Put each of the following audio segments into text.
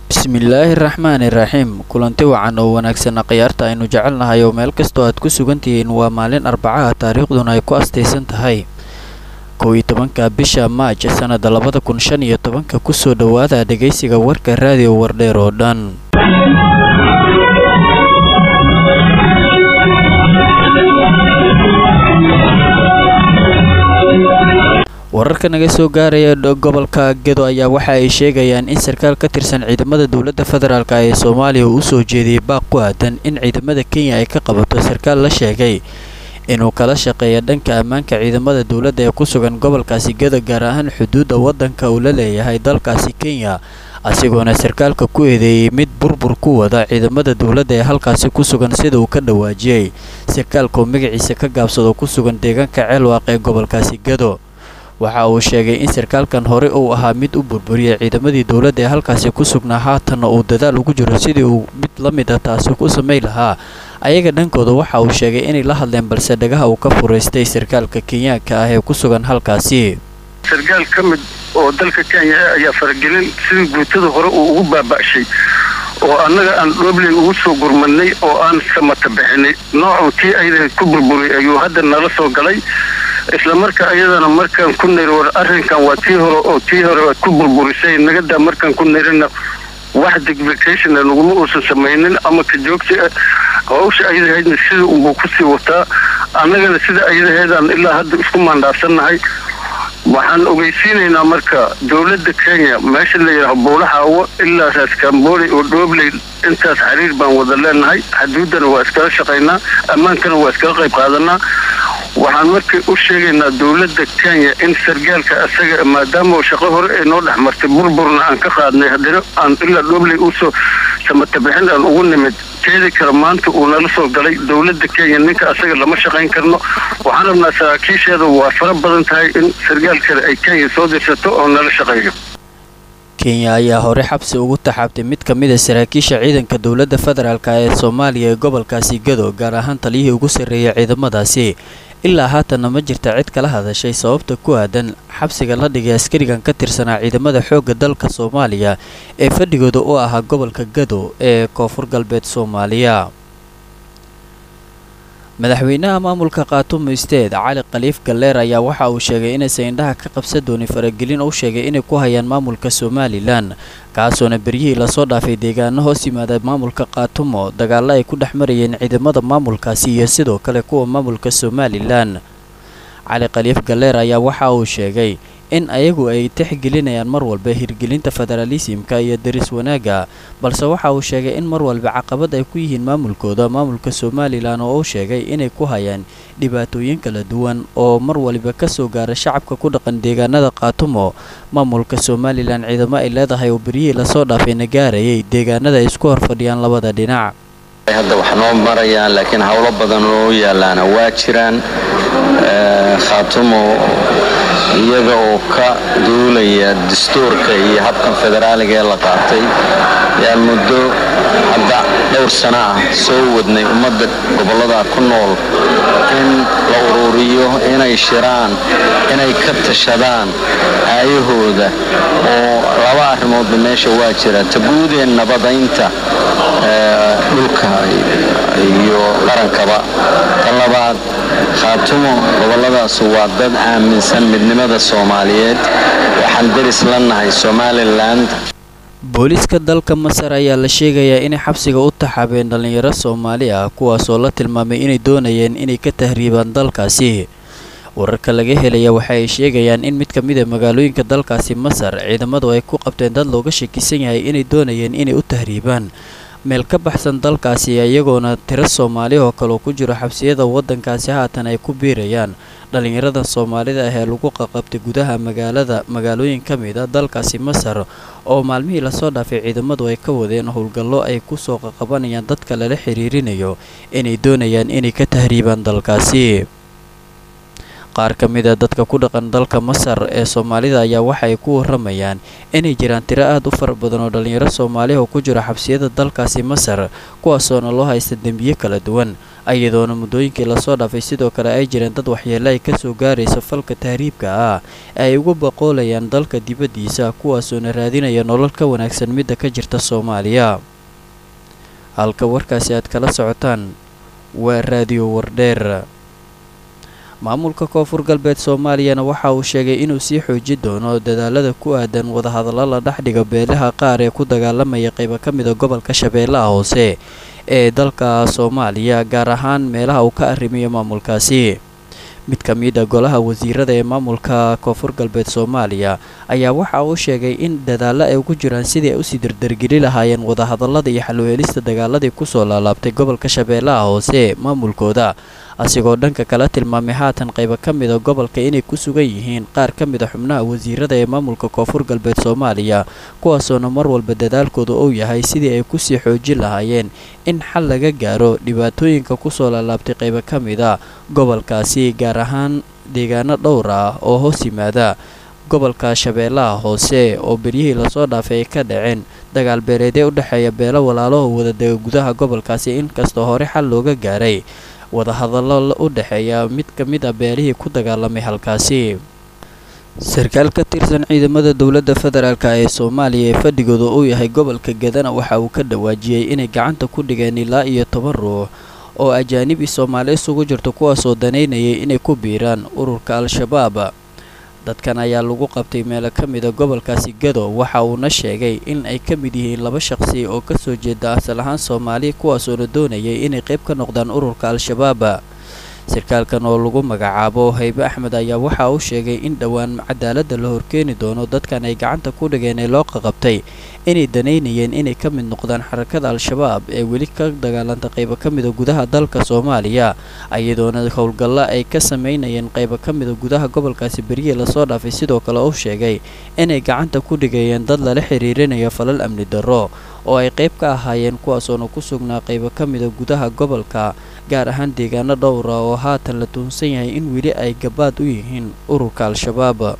bismillaahi raxmaani raxiim kulanti wacan oo wanaagsan khiyaarta aynu jecelnahay oo meel kastoo aad ku sugan tihiin waa maalin arbacaha taariikhduna ay ku astaysan tahay kow iyo tobanka bisha maaj sannada labada kun shan iyo tobanka kusoo dhowaada dhegaysiga warka raadiyo wardheer oo dhan wararka naga soo gaaraya gobolka gedo ayaa waxa ay sheegayaan in sarkaal ka tirsan ciidamada dowladda federaalk ee soomaaliya uu usoo jeediyey baaq ku aadan in ciidamada kenya ay ka qabato sarkaal la sheegay inuu kala shaqeeya dhanka ammaanka ciidamada dowladda ee ku sugan gobolkaasi gedo gaar ahaan xuduudda waddanka uu la leeyahay dalkaasi kenya asigoona sarkaalka ku eedeeyey mid burbur ku wada ciidamada dowladda ee halkaasi ku sugan sida uu ka dhawaajiyey sarkaalkoo magaciisa ka gaabsado ku sugan deegaanka ceelwaaq ee gobolkaasi gedo waxa uu sheegay in sarkaalkan hore uu ahaa mid u burburiyay ciidamadii dowladda ee halkaasi ku sugnaa haatanna uu dadaal ugu jiro sidii uu mid la mid a taasi ku samay lahaa ayaga dhankooda waxa uu sheegay inay la hadleen balse dhagaha uu ka furaystay sarkaalka kenyaanka ah ee ku sugan halkaasi sarkaal ka mid oo dalka kenya ayaa faragelin sidii guutada hore uu ugu baaba'shay oo annaga aan dhobley ugu soo gurmadnay oo aan samata bixinay noocuu tii ayada ku burburay ayuu hadda nala soo galay isla marka ayadana markaan ku niri war arrinkan waa tii hore oo tii hore aad ku burburisay nagadaa markaan ku nirina wax digvicationa naguma uusan samaynin ama ka joogta hawsha ayadahaydna sida unbuu kusii wataa annagana sida ayadaheedaan ilaa hadda isku maandhaafsannahay waxaan ogeysiinaynaa marka dowladda kenya meesha la yidhaaho buulaxaawo ilaa raaskambooley oo dhoobley intaas xiriir baan wada leenahay xaduuddana waa iskala shaqaynaa ammaankana waa iskala qayb qaadanaa waxaan marka u sheegaynaa dowladda kenya in sargaalka asaga maadaama shaqo hore ay noo dhex martay burburna aan ka qaadnay haddana aan ilaa dhobley usoo samatabixin aan ugu nimid teedi kale maanta uu nala soo galay dowladda kenya ninka asaga lama shaqayn karno waxaan rabnaa saraakiisheeda waa fara badan tahay in sargaal kale ay kenya soo dirsato oo nala shaqeeyo kenya ayaa hore xabsi ugu taxaabtay mid ka mida saraakiisha ciidanka dowladda federaalk ee soomaaliya ee gobolkaasi gado gaar ahaan taliyihii ugu sarreeyay ciidamadaasi ilaa haatanna ma jirta cid kala hadashay sababta ku aadan xabsiga la dhigay askarigan ka tirsanaa ciidamada xoogga dalka soomaaliya ee fadhigooda u ahaa gobolka gado ee koonfur galbeed soomaaliya madaxweynaha maamulka khaatumo isteed cali khaliif galleer ayaa waxa uu sheegay inaysan indhaha ka qabsan doonin faragelin uu sheegay inay ku hayaan maamulka somalilan kaasoona beryihii lasoo dhaafay deegaano hoos yimaada maamulka khaatumo dagaalo ay ku dhex marayeen ciidamada maamulkaasi iyo sidoo kale kuwa maamulka somalilan cali khaliif galleer ayaa waxa uu sheegay in ayagu ay tixgelinayaan mar walba hirgelinta federaalisimka iyo daris wanaagga balse waxa uu sheegay in mar walba caqabad ay ku yihiin maamulkooda maamulka somalilan oo uu sheegay inay ku hayaan dhibaatooyin kala duwan oo mar waliba kasoo gaara shacabka ku dhaqan deegaanada khaatumo maamulka somalilan ciidamo ay leedahay oo beryihii lasoo dhaafayna gaarayay deegaanada ay isku horfadhiyaan labada dhinac hadda wax noo marayaan laakiin howlo badan oo yaalaana waa jiraan khaatumo iyaga oo ka duulaya dastuurka iyo habkan federaaliga ee la qaatay yaa muddo hadda dhowr sano ah soo wadnay ummadda gobollada ku nool in la ururiyo inay shiraan inay ka tashadaan aayahooda oo laba arrimoodba meesha waa jira taguudee nabadaynta dhulka iyo qarankaba tan labaad khaatumo gobolladaas waa dad aaminsan midnimada soomaaliyeed waxaan deris la nahay somalilan booliiska dalka masar ayaa la sheegayaa inay xabsiga u taxaabeen dhallinyaro soomaali ah kuwaasoo la tilmaamay inay doonayeen inay ka tahriibaan dalkaasi wararka laga helaya waxa ay sheegayaan in mid ka mid a magaalooyinka dalkaasi masar ciidamadu ay ku qabteen dad looga shakisan yahay inay doonayeen inay u tahriibaan meel ka baxsan dalkaasi iyagoona tiro soomaali oo kaleo ku jiro xabsiyada waddankaasi haatan ay ku biirayaan dhallinyarada soomaalida ah ee lagu qaqabtay gudaha magaalada magaalooyin ka mid a dalkaasi masar oo maalmihii lasoo dhaafay ciidamadu ay ka wadeen howlgallo ay kusoo qaqabanayaan dadka lala xiriirinayo inay doonayaan inay ka tahriibaan dalkaasi qaar ka mid a dadka ku dhaqan dalka masar ee soomaalida ayaa waxa ay ku waramayaan inay jiraan tiro aad u fara badan oo dhallinyaro soomaaliya oo ku jiro xabsiyada dalkaasi masar kuwaasoona loo haysta dembiye kala duwan iyadoona muddooyinkii lasoo dhaafay sidoo kale ay jireen dad waxyeele ay kasoo gaaraysa falka tahriibka ah ee ay ugu boqoolayaan dalka dibaddiisa kuwaasoona raadinaya nolol ka wanaagsan midda ka jirta soomaaliya halka warkaasi aad kala socotaan waa raadiyo wardheer maamulka koonfur galbeed soomaaliyana waxa uu sheegay inuu sii xoojin doono dadaalada ku aadan wadahadallo la dhexdhiga beelaha qaar ee ku dagaalamaya qaybo ka mida gobolka shabeellaha hoose ee dalka soomaaliya gaar ahaan meelaha uu ka arrimiyo maamulkaasi mid ka mid a golaha wasiirada ee maamulka koonfur galbeed soomaaliya ayaa waxa uu sheegay in dadaallo ay ugu jiraan sidii ay usii dardargeli lahaayeen wadahadallada iyo xalweelista dagaaladii kusoo laalaabtay gobolka shabeellaha hoose maamulkooda asigoo dhanka kala tilmaamay haatan qaybo ka mida gobolka inay ku sugan yihiin qaar ka mid a xubnaha wasiirada ee maamulka koonfur galbeed soomaaliya kuwaasoona mar walba dadaalkooda uu yahay sidii ay kusii xoojin lahaayeen in xal laga gaaro dhibaatooyinka kusoo laalaabtay qaybo ka mida gobolkaasi gaar ahaan deegaano dhowr ah oo hoos yimaada gobolka shabeellaha hoose oo beryihii lasoo dhaafay ay ka dhaceen dagaal beereedee u dhexeeya beelo walaalaho wadadega gudaha gobolkaasi inkastoo hore xal looga gaaray wadahadallo u dhexeeya mid ka mid a beelihii ku dagaalamay halkaasi sarkaal ka tirsan ciidamada dowladda federaalk ee soomaaliya ee fadhigooda uu yahay gobolka gadana waxa uu ka dhawaajiyey inay gacanta ku dhigeen ilaa iyo toban ruux oo ajaanibi soomaali isugu jirto kuwaasoo danaynayay inay ku biiraan ururka al-shabaab dadkan ayaa lagu qabtay meelo ka mida gobolkaasi gado waxa uuna sheegay in ay ka mid yihiin laba shaqsi oo kasoo jeeda asal ahaan soomaali kuwaasoona doonayay inay qayb ka noqdaan ururka al-shabaab sarkaalkan oo lagu magacaabo haybe axmed ayaa waxa uu sheegay in dhowaan cadaaladda la horkeeni doono dadkan ay gacanta ku dhigeen ee loo qaqabtay inay danaynayeen inay ka mid noqdaan xarakada al-shabaab ee weli ka dagaalanta qaybo ka mida gudaha dalka soomaaliya iyadoona howlgallo ay ka samaynayeen qaybo ka mida gudaha gobolkaasi beryihii lasoo dhaafay sidoo kale uu sheegay inay gacanta ku dhigayeen dad lala xiriirinayo falal amni darro oo ay qayb ka ahaayeen kuwaasoona ku sugnaa qaybo ka mida gudaha gobolka gaar ahaan deegaano dhowra oo haatan la tuhunsan yahay in weli ay gabaad u yihiin ururka al-shabaab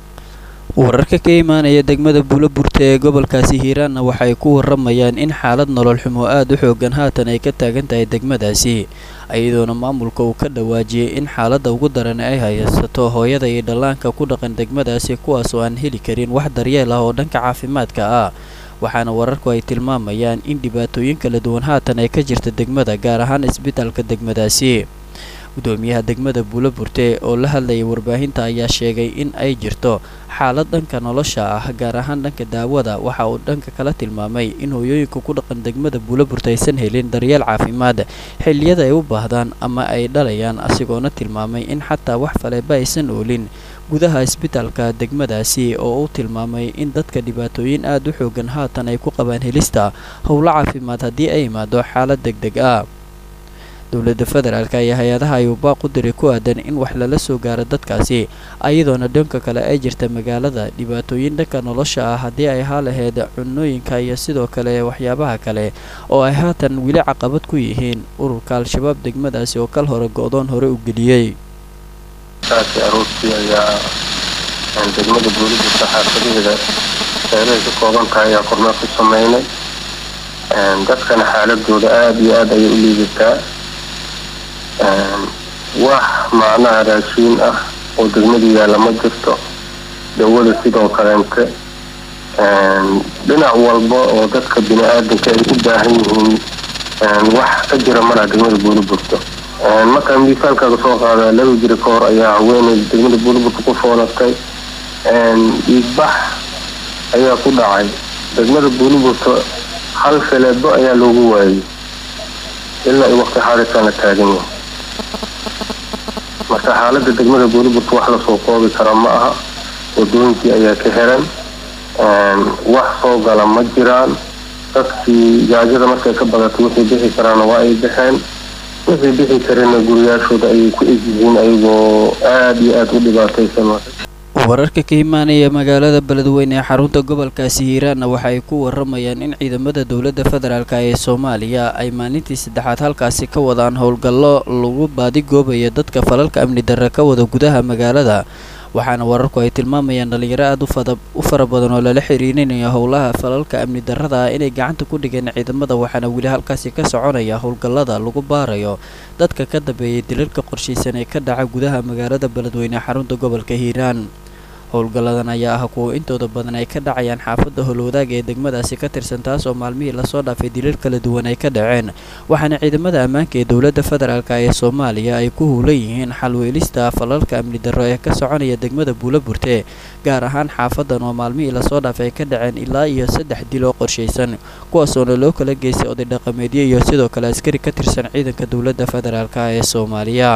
wararka ka imaanaya degmada buuloburta ee gobolkaasi hiiraanna waxay ku waramayaan in xaalad nolol xumo aada u xoogan haatan ay ka taagan tahay degmadaasi iyadoona maamulka uu ka dhawaajiyey in xaaladda ugu daran ay haysato hooyada iyo dhallaanka ku dhaqan degmadaasi kuwaasoo aan heli karin wax daryeel ah oo dhanka caafimaadka ah waxaana wararku ay tilmaamayaan in dhibaatooyin kala duwan haatan ay ka jirta degmada gaar ahaan isbitaalka degmadaasi gudoomiyaha degmada buuloburte oo la hadlayay warbaahinta ayaa sheegay in ay jirto xaalad dhanka nolosha ah gaar ahaan dhanka daawada waxa uu dhanka kala tilmaamay in hooyooyinka ku dhaqan degmada buuloburte aysan helin daryeel caafimaad xilliyada ay u baahdaan ama ay dhalayaan asigoona tilmaamay in xataa wax faleeba aysan oolin gudaha isbitaalka degmadaasi oo uu tilmaamay in dadka dhibaatooyin aada u xoogan haatan ay ku qabaan helista howlo caafimaad haddii ay imaado xaalad deg deg ah dowladda federaalk iyo hay-adaha ayuu baaq u diray ku aadan in wax lala soo gaaro dadkaasi ayadoona dhanka kale ay jirta magaalada dhibaatooyin dhanka nolosha ah haddii ay haa laheyd cunooyinka iyo sidoo kale waxyaabaha kale oo ay haatan weli caqabad ku yihiin ururka al-shabaab degmadaasi oo kal hore go-doon hore u geliyey saasi aroortii ayaa degmada booliska xaafadaheeda meelahay ka kooban tahay ayaa kormeer ku sameynay dadkana xaaladooda aada iyo aada ayay u liidataa wax macnaha raashiin ah oo degmada yaalla ma jirto dawada sidoo kaleente dhinac walba oo dadka bini aadanka ay u baahan yihiin wax ka jira malaha degmada buuliburto markaan miisaalkaaga soo qaada laba jira ka hor ayaa haweeney degmada buuliburto ku foolatay dhiigbax ayaa ku dhacay degmada buuliburto hal feleebo ayaa loogu waayay ilaa i waqti xaalisan la taagan yahay marka xaalada degmada buuliburto wax lasoo koobi kara ma aha wadooyinkii ayaa ka xiran wax soo gala ma jiraan dadkii gaajada markay ka badatay wixii bixi karaana waa ay baxeen wixii bixi karina guriyaashooda ayay ku egyihiin ayagoo aada iyo aada u dhibaataysan wararka ka imaanaya magaalada beledweyne ee xarunta gobolkaasi hiiraanna waxa ay ku waramayaan in ciidamada dowladda federaalk ee soomaaliya ay maalintii saddexaad halkaasi ka wadaan howlgallo lagu baadigoobayo dadka falalka amni darre ka wada gudaha magaalada waxaana wararku ay tilmaamayaan dhalinyaro aada u fara badan oo lala xiriirinayo howlaha falalka amni darrada ah inay gacanta ku dhigeen ciidamada waxaana weli halkaasi ka soconaya howlgallada lagu baarayo dadka ka dambeeyay dilalka qorshaysan ee ka dhaca gudaha magaalada beledweyne xarunta gobolka hiiraan howlgalladan ayaa ah kuwa intooda badan ay ka dhacayaan xaafadda howlwadaaga ee degmadaasi ka tirsan taas oo maalmihii lasoo dhaafay dilal kala duwan ay ka dhaceen waxaana ciidamada ammaanka ee dowladda federaalk ee soomaaliya ay ku huulan yihiin xalweelista falalka amni darro ee ka soconaya degmada buula burte gaar ahaan xaafadan oo maalmihii lasoo dhaafay ay ka dhaceen ilaa iyo saddex dil oo qorshaysan kuwaasoona loo kala geystay oday dhaqameedyo iyo sidoo kale askari ka tirsan ciidanka dowladda federaalk ee soomaaliya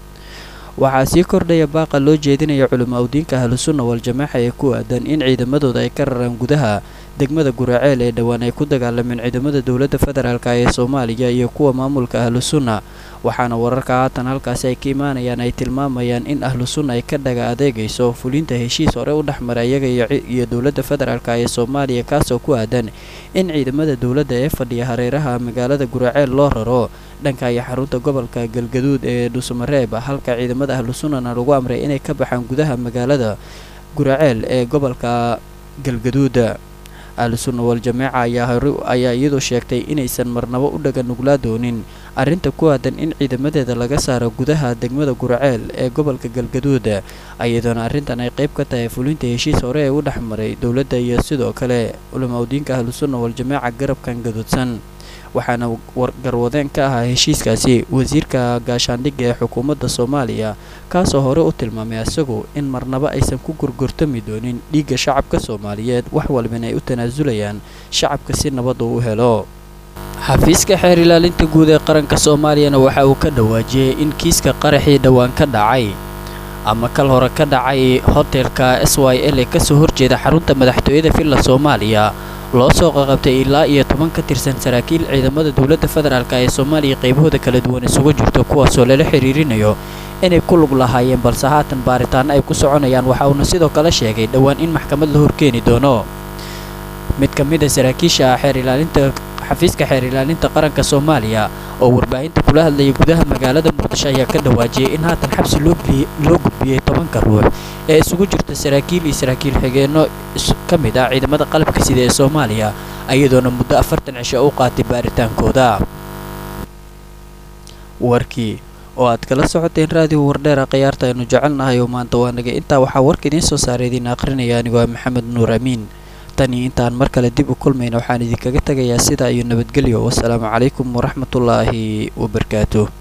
waxaa sii kordhaya baaqa loo jeedinaya culimo awdiinka ahlusunna wal-jamaaxa ee ku aadan in ciidamadooda ay ka raraan gudaha degmada guraceel ee dhowaan ay ku dagaalameen ciidamada dowladda federaalk ee soomaaliya iyo kuwa maamulka ahlusunna waxaana wararka haatan halkaasi ay ka imaanayaan ay tilmaamayaan in ahlusunna ay ka dhaga adeegayso fulinta heshiis hore u dhexmara iyaga iyo dowladda federaalk ee soomaaliya kaasoo ku aadan in ciidamada dowladda ee fadhiya hareeraha magaalada guraceel loo raro dhanka iyo xarunta gobolka galgaduud ee dhuusamareeb halka ciidamada ahlusunnana lagu amray inay ka baxaan gudaha magaalada guraceel ee gobolka galgaduuda ahlusunna wal-jamaaca ayaa hore ayaa iyadu sheegtay inaysan marnabo u dhaga nuglaa doonin arrinta ku aadan in ciidamadeeda laga saaro gudaha degmada guraceel ee gobolka galgaduud iyadoona arrintan ay qayb ka tahay fulinta heshiis hore ee u dhexmaray dowladda iyo sidoo kale culimaudiinka ahlusunna wal-jamaaca garabkan gaduudsan waxaana garwadeen ka ahaa heshiiskaasi wasiirka gaashaandhigga ee xukuumadda soomaaliya kaasoo hore u tilmaamay isagu in marnaba aysan ku gurgurtami doonin dhiigga shacabka soomaaliyeed wax walbana ay u tanaasulayaan shacabka si nabad uu u helo xafiiska xeer ilaalinta guud ee qaranka soomaaliyana waxa uu ka dhawaajiyey in kiiska qaraxii dhowaan ka dhacay ama kal hore ka dhacay hotelka s y l ee kasoo horjeeda xarunta madaxtooyada villa soomaaliya loo soo qaqabtay ilaa iyo toban ka tirsan saraakiil ciidamada dowladda federaalk ee soomaaliya qaybahooda kala duwan isugu jirto kuwaasoo lala xiriirinayo inay ku lug lahaayeen balse haatan baaritaano ay ku soconayaan waxa uuna sidoo kale sheegay dhowaan in maxkamad la horkeeni doono mid ka mid a saraakiisha xeer ilaalinta xafiiska xeer ilaalinta qaranka soomaaliya oo warbaahinta kula hadlayay gudaha magaalada muqdisho ayaa ka dhawaajiyey in haatan xabsi loo gudbiyey tobanka ruux ee isugu jirta saraakiil iyo saraakiil xigeenno ka mid ah ciidamada qalabka sida ee soomaaliya iyadoona muddo afartan cisho u qaatay baaritaankooda warkii oo aad kala socoteen raadiyo wardheera khiyaarta aynu jecelnahay oo maanta waa nagay intaa waxaa warka idiin soo saaray idiin akhrinaya anigoo maxamed nuur amiin tan iyo intaan mar kale dib u kulmayna waxaan idinkaga tegayaa sidaa iyo nabadgelyo wasalaamu calaykum waraxmatullaahi wabarakaatuh